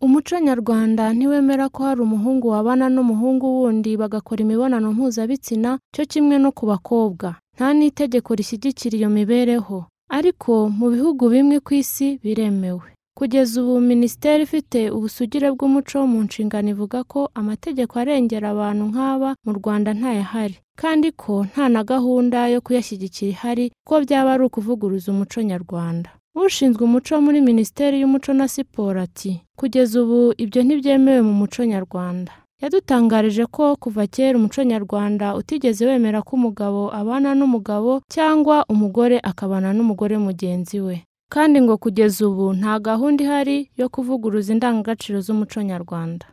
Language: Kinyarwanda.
Umuco nyarwanda ntiwemera ko hari umuhungu wabana n'umuhungu wundi bagakora imibonano mpuzabitsina cyo kimwe no ku bakobwa nta n'itegeko rishyigikira iyo mibereho ariko mu bihugu bimwe ku isi biremewe kugeza ubu minisiteri ifite ubusugire bw'umuco mu nshingano ivuga ko amategeko arengera abantu nk'aba mu Rwanda ntayahari kandi ko nta na gahunda yo kuyashyigikira ihari ko byaba ari ukuvuguruza umuco nyarwanda ushinzwe umuco muri minisiteri y'umuco na siporo ati kugeza ubu ibyo ntibyemewe mu muco nyarwanda yadutangarije ko kuva kera umuco nyarwanda utigeze wemera ko umugabo abana n'umugabo cyangwa umugore akabana n'umugore mugenzi we kandi ngo kugeza ubu nta gahunda ihari yo kuvuguruza indangagaciro z'umuco nyarwanda